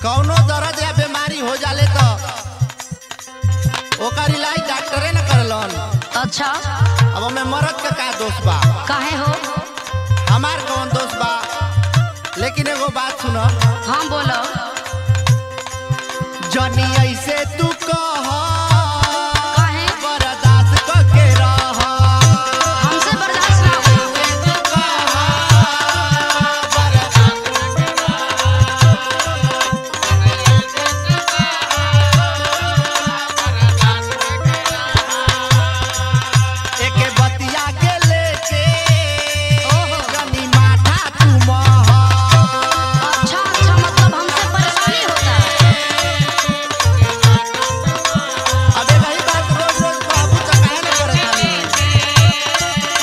कौनो दर्द या बीमारी हो जाले तो ओकर इलाज डॉक्टरे न करलन अच्छा अब हमें मरद का का दोष बा काहे हो हमार कौन दोष बा लेकिन एगो बात सुनो हाँ बोलो जनी ऐसे तू कह काहे बर्दाश्त करके रह हमसे बर्दाश्त ना हो एके बतिया के लेके ओहो। जनी माथा तू मह अच्छा अच्छा मतलब हमसे परेशानी होता है अबे वही बात रोज रोज बाबू तो काहे न करत हनी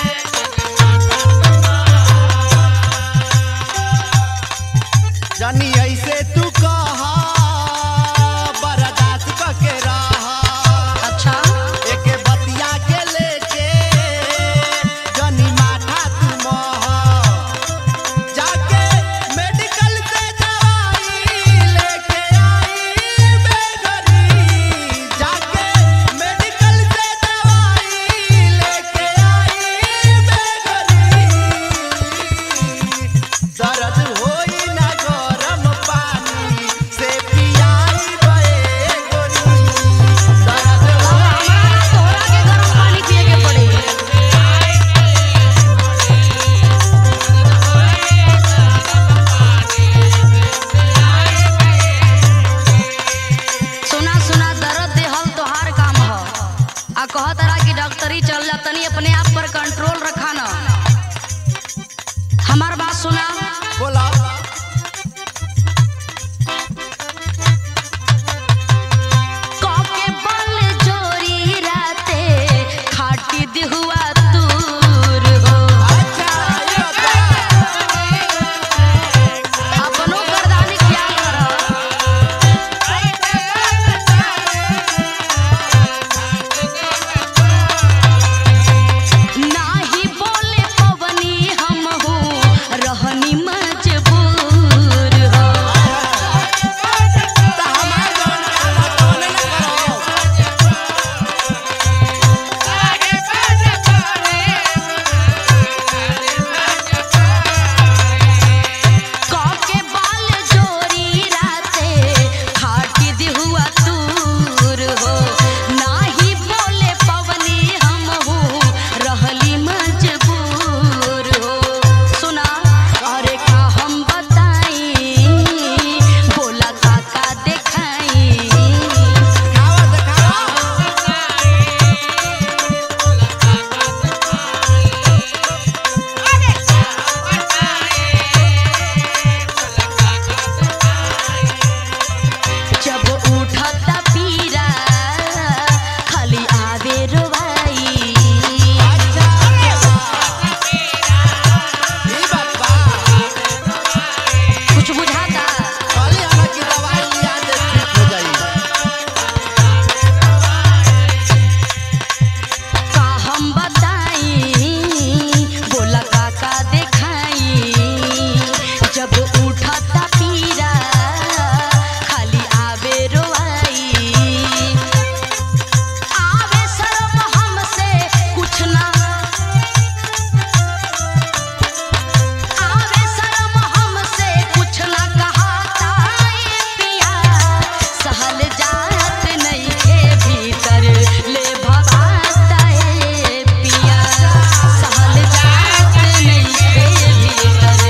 जनी ऐसे तू कह बर्दाश्त करके रह अच्छा एके बतिया के लेके जनी माथा तू मह जाके मेडिकल से दवाई लेके आई बेगरी जाके मेडिकल से दवाई लेके आई बेगरी दर्द होई ना गरम पानी से पियाई बे गोरी दर्द अब होई हमारा तोहरा के गर्म पानी पिए के पड़ी सुना सुना दर्द देहल तोहार काम ह आ कह तरह की डॉक्टरी चल जा तनी अपने आप पर कंट्रोल रखा न हमार बात सुना बोला काके बल जोरी राते खाटी दिहुआ दूर हो अच्छा ये बता अपनो गर्दानी ख्याल रह नाही बोले पवनी हम हो रहनी मजबूर हो त हमार जवन काम ह तवने न करो काके बाल जोरी राते खाटी दिहुआ दूर हो नाही बोले पवनी हम हो रहली मजबूर हो सुना अरे का हम बताई बोला काका देखाई खावा देखावा जब उठता पीरा खाली आवे रोवाई अच्छा ई बात बा कुछ बुझाता खाली हमें की दवाई लिया दे ठीक हो जाई का हम बताई बोला काका देखाई जब उठता पीरा खाली आवे रोवाई आवे शर्म हमसे कुछ ना आवे शर्म हमसे कुछ ना कहाता ए पिया सहल जात नहीं के भीतर ले भवाता ए पिया सहल जात नहीं के भीतर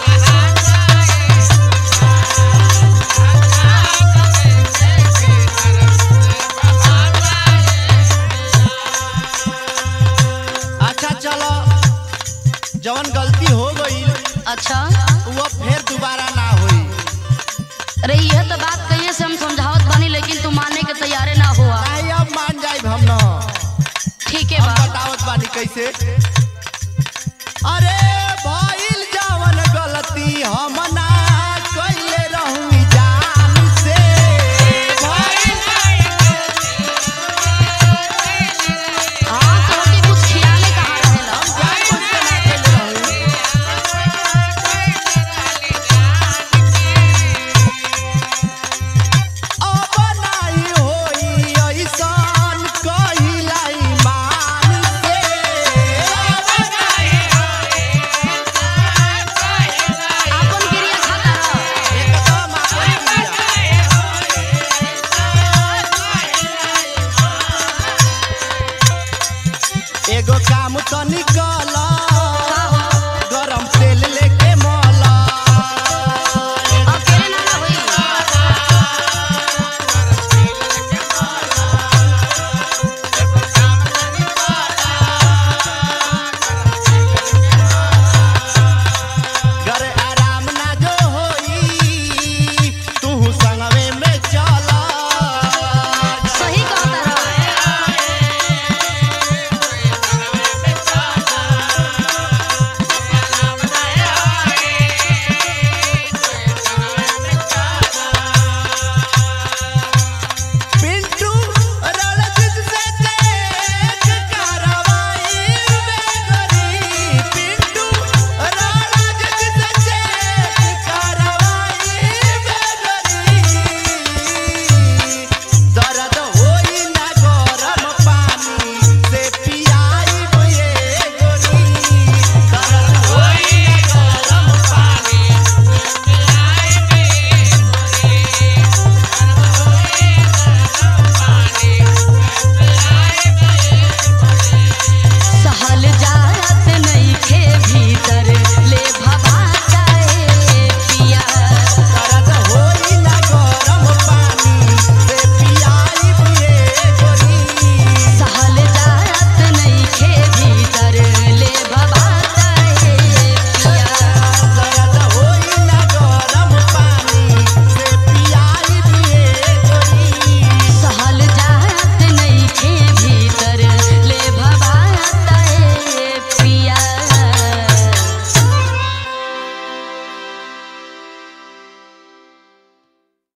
अच्छा चलो जवन गलती हो गई अच्छा वो फिर दोबारा ना होई अरे यह तो बात कहिए से हम समझावत बानी लेकिन तू मानने के तैयारे ना हुआ नहीं अब मान जाई हम न ठीक है हम बा बतावत बानी कैसे अरे भइल जवन गलती हम ना